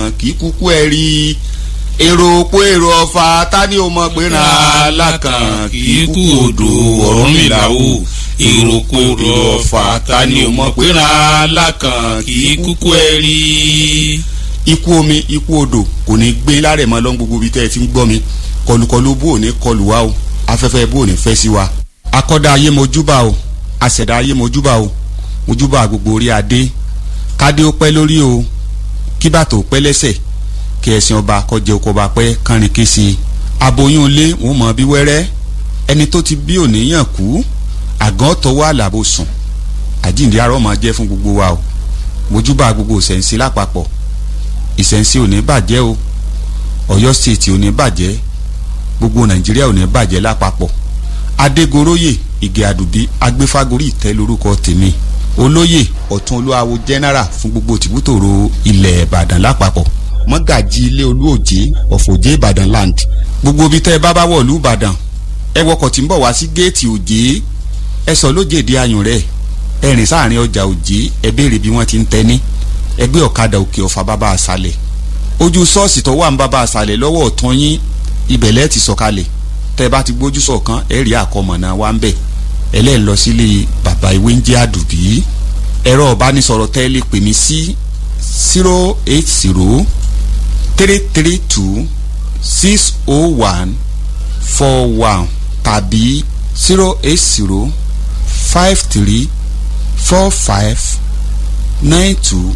lákàn kì í kúkú ẹ rí èrò òpó èrò ọ̀fà ta ni o mọ̀ pé ra lákàn kì í kú odò Ọ̀rúnmìlà o èrò òpó èrò ọ̀fà ta ni o mọ̀ pé ra lákàn kì í kúkú ẹ rí. ikú omi ikú odò kò ní gbé lárẹ̀ mọ́ lọ́n gbogbo ibi tẹ́ ẹ ti ń gbọ́ mi kọlùkọlù bó ò ní kọlù wá o afẹ́fẹ́ bó ò ní fẹ́ sí wa akọ́dá ayé mojúbà o àṣẹ̀dá ayé mojúbà o mojúbà gbogbo orí adé kádé ó pẹ́ lórí o kí bàtò ó pẹ́ lẹ́sẹ̀ kí ẹ̀sìn ọba kọjẹ oko ọba pẹ́ kánrin kése aboyún ilé wọn mọ bí wẹ́rẹ́ ẹni tó ti bí òníyàn kú àgàn tọwọ́ àlàbò sùn àjíǹde arọ́ máa jẹ́ fún gbogbo wa o mojúbà gbogbo ìṣẹ̀ǹsí lápapọ̀ ìṣẹ̀ǹsí ò ní bàjẹ́ o Ọ̀yọ́ stéètì ò ní bàjẹ́ gbogbo Nàìjíríà ò ní bàjẹ́ lápapọ̀ Adégoróyè Ìgè Àdùbí agbéfágorí ìtẹ́ lórúkọ tèmi olóyè ọ̀tún olúwawo general fún gbogbo tìbútòrò ilẹ̀ ìbàdàn lápapọ̀ mọ́gàjì ilé olúòjé ọ̀fọ̀jé ìbàdàn land gbogbo ibi tẹ́ ẹ bá bá wọ̀ lú ìbàdàn ẹ wọkọ̀ tí ń bọ̀ wá sí géètì òjé ẹ sọ lójèdè ayùn rẹ̀ ẹ rìn sáàrin ọjà òjé ẹ béèrè bí wọ́n ti ń tẹ́ni ẹ gbé ọ̀kadà òkè ọ̀fà bàbá àṣàlẹ̀ ojú ṣọ́ọ̀ṣì tó wà ń bàbá àṣàlẹ̀ lọ́wọ́ ọ̀tún yín ibẹ̀ lẹ́ẹ̀ ti sọ̀kalẹ̀ tẹ́ ẹ bá ti gbójú sọ̀kan ẹ rí àkọmọ̀nà wa ń bẹ̀ ẹlẹ́ẹ̀ lọ sílé bàbá ìwé ń jẹ́ àdùbí ẹ̀rọ ìbánisọ̀rọ̀ tẹ́ lè pè mí sí zero eight zero three three two six oh one four one tàbí zero eight zero five three four five nine two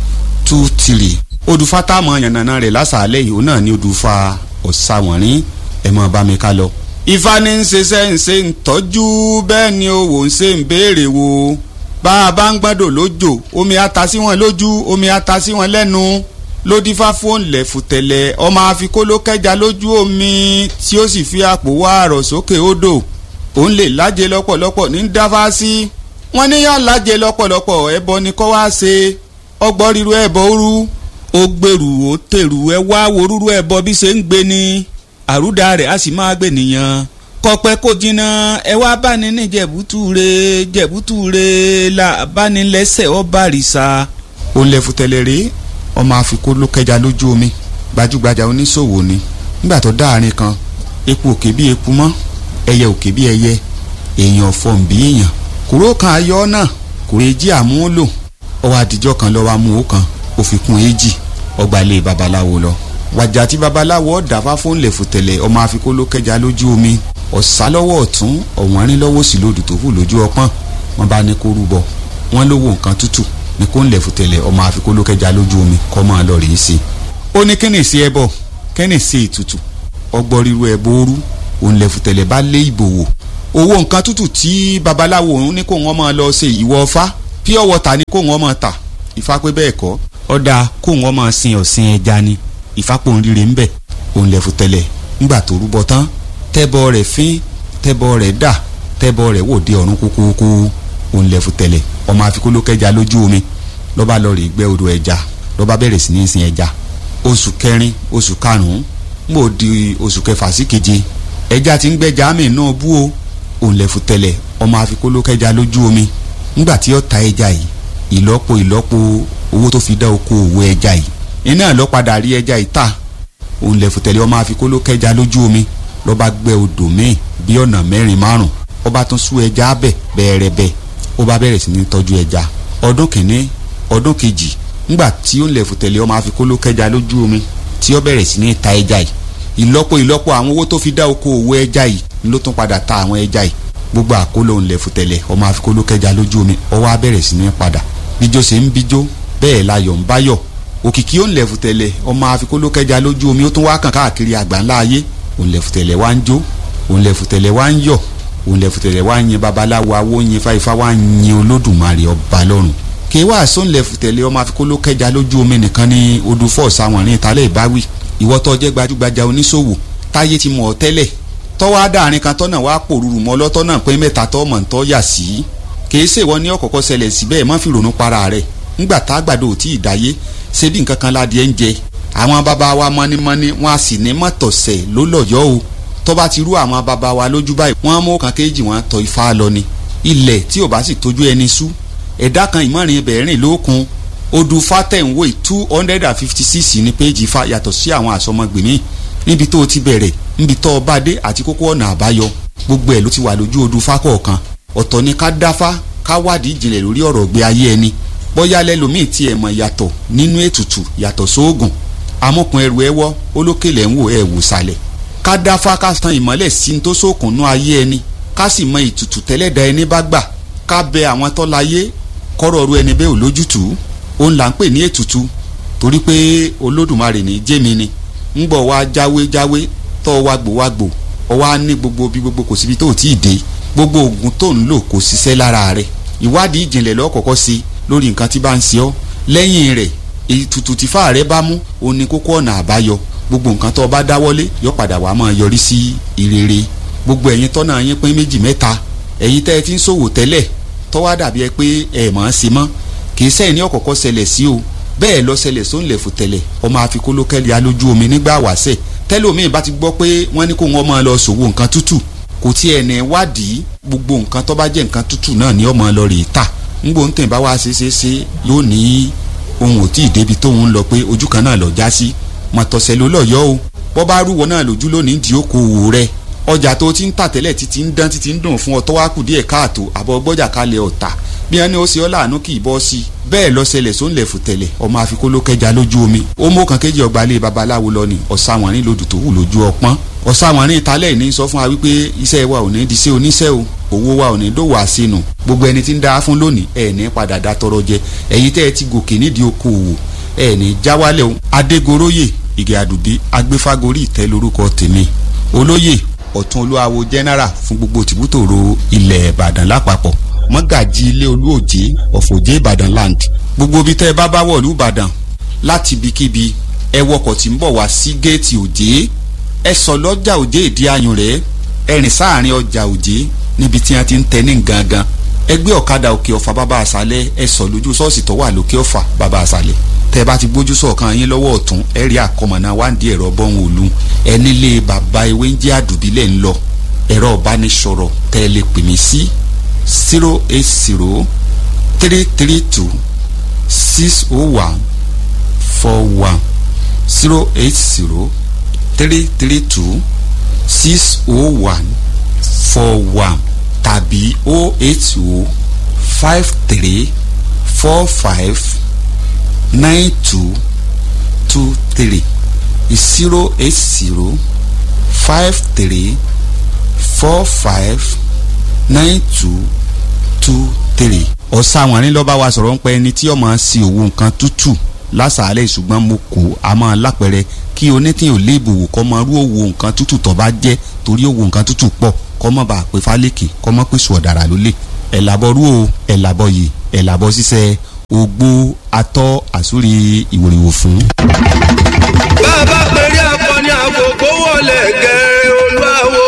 two three odùfà táwọn yànnàná rẹ̀ lásàálẹ̀ yìí ó náà ní odùfà ọ̀sàwọ̀nrín ẹ̀ mọ̀ bá mi ká lọ ifá ní ń ṣiṣẹ́ ń ṣe ń tọ́jú bẹ́ẹ̀ ni owó ń ṣe ń béèrè wo bá a bá ń gbọ́dọ̀ lójò omi ata sí wọn lójú omi ata sí wọn lẹ́nu ló dífá fún lẹ̀fùtẹ̀lẹ̀ ọmọ àfikún ló kẹja lójú omi tí ó sì fi àpò wá àrọ̀ sókè odò òun lè lájẹ lọ́pọ̀lọpọ̀ ní dáfá sí wọ́n níyàn lájẹ lọ́pọ̀lọpọ̀ ẹbọ ni kọ́ wá ṣe ọgbọ́n ríru ẹbọ rú ó gbèrú ó tèrú ẹ wá wo rúru ẹbọ bí ṣe ń gbé ni àrúdà rẹ̀ á sì máa gbé nìyẹn kọpẹ́ kó jiná ẹ wá báni ní jẹ̀bútúre jẹ̀bútúre là báni lẹ́sẹ̀ ọba rìsà. ó lẹ fútẹlẹ rèé ọmọ àfikún ló kẹja lójú omi gbajúgbajà oníṣòwò ni nígbà tó dáàrin kan epo òkè bí epo mọ́ ẹyẹ òkè bí ẹyẹ èèyàn fọ̀n bí èèyàn kúrò kan ayọ́ náà kò lè jí àmúlò ọwọ́ àdìjọ́ kan lọ́wọ́ amú ó kan ó fi kún èjì ọgbà ilé babaláwo lọ wàjà tí babaláwo ọ̀dàfà fún lẹ̀fùtẹ̀lẹ̀ ọmọ àfikún ló kẹja lójú omi ọ̀sá lọ́wọ́ ọ̀tún ọ̀wọ́nrín lọ́wọ́ sí lòdù tó kù lójú ọpọ́n wọn bá ní kó rúbọ wọn lówó nǹkan tútù ní kó ń lẹ̀fùtẹ̀lẹ̀ ọmọ àfikún ló kẹja lójú omi kọ́ máa lọ rèé sí i. ó ní kíni sí ẹbọ kíni sí ètùtù ọgbọ́n ríru ẹbọ ooru òun lẹ̀fùtẹ̀lẹ̀ bá lé ìbò wò owó nǹkan tútù tí babaláwo òun ní kó wọn máa lọ ṣe ìwọ ọfá pure water ní kó wọn máa tà ìfá pé bẹ́ẹ̀ kọ́ ọ̀dà kó wọn máa sin ọ̀sìn ẹja ni ìfápò ń rire ńbẹ òun lẹ̀fù tẹ̀lẹ̀ ńgbà tó rúbọ tán tẹ́bọ rẹ̀ fín tẹ́bọ rẹ̀ dà tẹ́bọ rẹ̀ wò dé ọ̀run kúkúkú òun lẹ̀fù tẹ̀lẹ̀ ọmọ àfikún ló kẹja lójú omi lọ́ba lọ rè gbẹ́ odò ẹja lọ́ba bẹ̀rẹ̀ sí ní sin ẹja oṣù kẹrin oṣù karùn-ún ń bò di oṣù kẹfà sí keje ẹja ti ń gbẹ́ja àmì náà bú o òun lẹ̀fù tẹ̀lẹ̀ ọmọ àfikún ló kẹja lójú omi ńgbà tí ó ta ẹja yìí ìlọ́po ìlọ́po owó tó fi dá oko òwò ẹja yìí iná lọ padà rí ẹja ìta òun lẹ̀ fòtẹ́lẹ̀ ọmọ àfikún ló kẹja lójú omi lọ́ba gbẹ́ odò míì bí ọ̀nà mẹ́rin márùn ọba tún sú ẹja abẹ bẹ́ẹ̀rẹ̀bẹ́ ó bá bẹ̀rẹ̀ sí ní tọ́jú ẹja ọdún kìíní ọdún kejì ńgbà tí ó ń lẹ̀ fòtẹ́lẹ̀ ọmọ àfikún ló kẹja lójú omi tí ó bẹ̀rẹ̀ sí ní ta ẹja yìí ìlọ́po ìlọ́po àwọn owó tó fi dá oko òwò ẹja yìí ló tún padà ta àwọn ẹja yìí gbogbo àkóló ń lẹ̀ fòtẹ́lẹ̀ ọmọ àfikún ló kẹja lójú omi ó wá bẹ̀rẹ̀ sí ní padà bíjó ṣe ń bíjó bẹ́ẹ̀ láyọ̀ ń báyọ̀ òkìkí ó ń lẹ̀fù tẹ̀lẹ̀ ọmọ àfikólókẹ́ja lójú omi ó tún wá kàn káàkiri àgbáńlá ayé òun lẹ̀fù tẹ̀lẹ̀ wá ń jó òun lẹ̀fù tẹ̀lẹ̀ wá ń yọ̀ òun lẹ̀fù tẹ̀lẹ̀ wá ń yin babaláwo awó yin fáifá wá ń yin olódùmarè ọba lọ́run kí wàá sóun lẹ̀fù tẹ̀lẹ̀ ọmọ àfikólókẹ́ja lójú omi nìkan ní odò fọ́ọ̀sì àwọn ní ìtàlẹ̀ ìbáwí ìwọ tó jẹ́ gbajúgbajà oníṣòwò táyé ti mọ̀ ọ́ tẹ́lẹ̀ tọ́wọ́ adáàrin kan tọ́nà wá pòrúurú mọ́ lọ́tọ́nà pé mẹ́ta tọ́ mọ̀ ń tọ́ yà sí kìí ṣèwọ ní ọ̀kọ̀ọ̀kọ̀ ṣẹlẹ̀ síbẹ̀ má fi ronú para rẹ̀ ńgbà tá àgbàdo ò tí ì dáyé ṣé bí nǹkan kan ládìẹ ń jẹ àwọn bàbá wa mọ́nímọ́ní wọn a sì ní mọ́tọ̀sẹ̀ ló lọ́yọ́ o tó bá ti rú àwọn bàbá wa lójú báyìí wọ́n mú kan kéjì wọn tọ ifá lọ ni ilẹ̀ tí ò bá sì tójú ẹni sú ẹ̀dá kan ìmọ̀rin ibẹ̀ rìn lókun odù fatẹ̀wé two hundred and fifty six ní péjì fa yàtọ̀ sí àwọn àsọmọgbèmí níbi tó o ti bẹ̀rẹ̀ níbi tó o bá dé àti kókó ọ̀nà àbáyọ gbogbo ẹ̀ ló ti wà lójú odù fákọ̀ọ̀kan ọ̀tọ̀ ni ká dáfá ká wádìí ìjìnlẹ̀ lórí ọ̀rọ̀ gbé ayé ẹni bóyá lẹ́lòmíì tiẹ̀ mọ̀ yàtọ̀ nínú ètùtù yàtọ̀ sóògùn amúkun ẹrù ẹwọ́ olókèlè ń wò ẹ̀ wò sàlẹ̀ ká dáfá ká tan ìmọ́lẹ̀ sí ní tó sókùn nú ayé ẹni ká sì mọ ìtùtù tẹ́lẹ̀dá ẹni bá gbà ká bẹ àwọn tọ́láyé kọ́rọ̀ ọ̀rọ̀ ẹni bẹ́ẹ̀ ò lójútùú òun là ń pè ní ètùtù torí pé olódùmarè ní jẹ́mi ni ń gbọ́ wá jáwé jáwé tọ́ wá gbò wá gbò ọ wá ní gbogbo bí gbogbo kò síbi tó ò tí ì dé gbogbo oògùn tó ń lò kò ṣiṣẹ́ lára rẹ̀ ìwádìí ìjìnlẹ̀ lọ́kọ̀ọ́kọ́ sí lórí nǹkan tí bá ń ṣe ọ́ lẹ́yìn rẹ̀ ètùtù tí fáà rẹ̀ bá mú òun ni kókó ọ̀nà àbáyọ gbogbo nǹkan tó o bá dáwọ́lé yọ padà wàá máa yọrí sí ìrere gbogbo ẹ̀yin tọ́nà yín pín méjì mẹ́ta ẹ̀yin tẹ́ ẹ ti ń ṣòwò tẹ́lẹ̀ tọ́wá dàbí ẹ pé ẹ̀ mọ̀ ọ́n ṣe mọ́ kì í sẹ́yìn ní ọ̀kọ̀ọ̀kọ̀ ṣẹlẹ̀ sí o bẹ́ẹ̀ lọ ṣẹlẹ̀ sóńlẹ̀ fò tẹ̀lẹ̀ ọmọ àfikólókẹ́lì alójú omi nígbà wàṣẹ̀ tẹ́lómìn bá ti gbọ́ pé wọ́n ní kó wọ́n máa lọ ṣòwò nǹkan tútù kò tí ẹ̀ ní wádìí gbogbo nǹkan tó bá jẹ́ nǹkan tútù náà ní ọmọ lọ rèé tà ńgbò ń tẹ̀ bá wá ṣe ṣe ṣe yóò ní ohun ò tí ì débi tóun lọ pé ojú kan náà lọ já sí mọ̀tọ̀sẹ̀ ló lọ́yọ́ o bọ́ bá rúwọ́ náà lójú lónìí di okòwò rẹ̀ ọjà tó ti ń tà tẹ́lẹ̀ títí ń dán títí ń dùn fún ọ tó wá kù díẹ̀ káàtó àbọ̀ gbọ́jà kalẹ̀ ọ̀tà bí wọn ní ó ṣe ọ́ láàánú kì í bọ́ sí i bẹ́ẹ̀ lọ́sẹ̀lẹ̀ sóńlẹ̀ fòtẹ̀lẹ̀ ọmọ àfikún ló kẹja lójú omi ó mú kan kéjì ọgbà ilé babaláwo lọ ni ọ̀sàwọ̀nrín lodò tó wù lójú ọpọ́n ọ̀sàwọ̀nrín ìtàlẹ̀ ìní sọ fún wa wípé iṣẹ́ wa ò ní di sí oníṣẹ́ o owó wa ò ní dòwò àṣenù gbogbo ẹni tí ń dá fún lónìí ẹ̀ ní padà dá tọrọ jẹ ẹ̀yin tẹ́ ẹ ti gòkè nídìí okòwò ẹ̀ ní jáwálẹ̀ o adégoróyè ìgè àdùbí agbéfágorí ìtẹ́ lórúkọ tèmi olóyè ọ̀tún olúwawo general fún gbogbo tìbútòrò ilẹ̀ ìbàdàn lápapọ̀ mọ́gàjì ilé olúòjé ọ̀fọ̀jẹ́ ìbàdàn land gbogbo ibi tẹ́ ẹ bá bá wọ̀lú ìbàdàn láti ibikíbi ẹ wọkọ̀ tí ń bọ̀ wá sí géètì òjé ẹ sọ lọ́jà òjé ìdí ayùn rẹ̀ ẹ rìn sáàrin ọjà òjé níbi tí wọ́n ti ń tẹ ní gangan ẹ gbé ọ̀kadà òkè ọ̀fà bàbá àṣálẹ̀ ẹ sọ lójú ṣọ́ọ̀ṣì tó wà lókè ọ̀fà bàbá àṣálẹ̀ tẹ́ ẹ bá ti gbójú sọ̀kan yín lọ́wọ́ ọ̀tún ẹ rí àkọmọ̀nà wáǹdí ẹ̀rọ bọ́hùn òlu ẹ nílé bàbá ewé ń jẹ́ àdùbílẹ̀ ń lọ ẹ̀rọ ìbánisọ̀rọ̀ tẹ́ ẹ lè pè mí sí zero eight zero three three two six oh one four one zero eight zero three three two six oh one four one tàbí oh eight oh five three four five nine two two three zero eight zero five three four five nine two two three. ọ̀sàwọ̀nrín ló bá wa sọ̀rọ̀ ń pẹ́ ẹni tí ọmọ sí òwò nǹkan tútù lásàálẹ̀ ṣùgbọ́n mo kò a máa lápẹ̀rẹ̀ kí onítìyàn léèbù wò kọ́ mọ irú òwò nǹkan tútù tó bá jẹ́ torí òwò nǹkan tútù pọ̀ kọ́ mọ̀ bá pé fálékè kọ́ mọ̀ pé sùọ̀dàrà ló lè ẹ̀ làbọ̀ rú o ẹ̀ làbọ̀ yìí ẹ̀ làbọ̀ ṣiṣẹ́ ogbó atọ́ àsúrí ìwòrìwò fún. bàbá pèrè akọni àkókò wọlé gẹ̀rẹ́ olúwawo.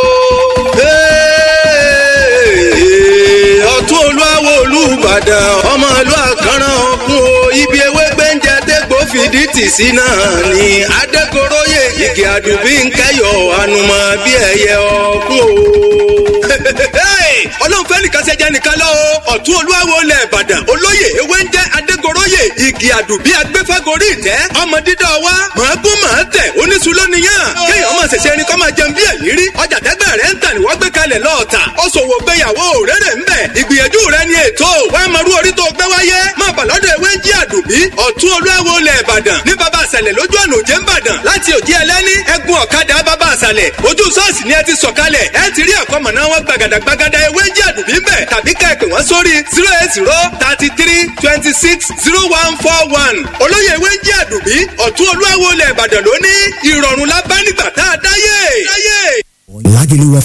ọ̀tún olúwawo olúbàdàn ọmọ ìlú àkànràn ọ̀kun o ibi ewé gbẹ́ǹjẹ dégbò fìdí tì sí náà ni adékoróyè igi àdùbí ń kẹyọ ànùmọ̀ bí ẹyẹ ọ̀kun o. ọlọ́run fẹ́ nìkan ṣe jẹ́ nìkan lọ́wọ́ ọ̀tún olúwawo lẹ̀ ìbàdàn olóyè ewé ń jẹ́ adégoróyè igi àdùbí agbéfágorí ìtẹ́ ọmọ dídá wa màágún màá tẹ̀ oníṣu lónìyàn kéèyàn máa ṣẹ̀ṣẹ̀ ẹni kọ́ máa jẹun bí ẹ̀yìn rí ọjà tẹ́gbẹ́ rẹ̀ ń tà ní wọ́n gbé kalẹ̀ lọ́ọ̀tà ó ṣòwò gbéyàwó rere ń bẹ̀ ìgbìyànjú rẹ̀ ni ètò wàá máa rú orí tó gbé wáyé máa bà lọ́dọ̀ ewé ń jí àdùbí ọ̀tún olúwawo lẹ̀ ìbàdàn ní baba àṣàlẹ̀ lójú ọ̀nà òjé ńbàdàn láti òjì ẹlẹ́ni ẹ̀gún ọ̀kadà baba àṣàlẹ̀ ojú ṣọ́ọ̀ṣì ni ẹ ti sọ̀kalẹ̀ ẹ ti rí àkọmọ̀nà wọn gbàgàdà gbàgàdà ewé ń jí àdùbí ń bẹ̀ tàbí ká ẹ pè wọ́n sórí zero eight zero thirty three twenty six zero one four one olóyè ewé ń jí àdùbí ọ̀tún olúwawo lẹ̀ ìbàdàn lóní ìrọ̀rùn lábánigbà tá a dáyé. Lagelu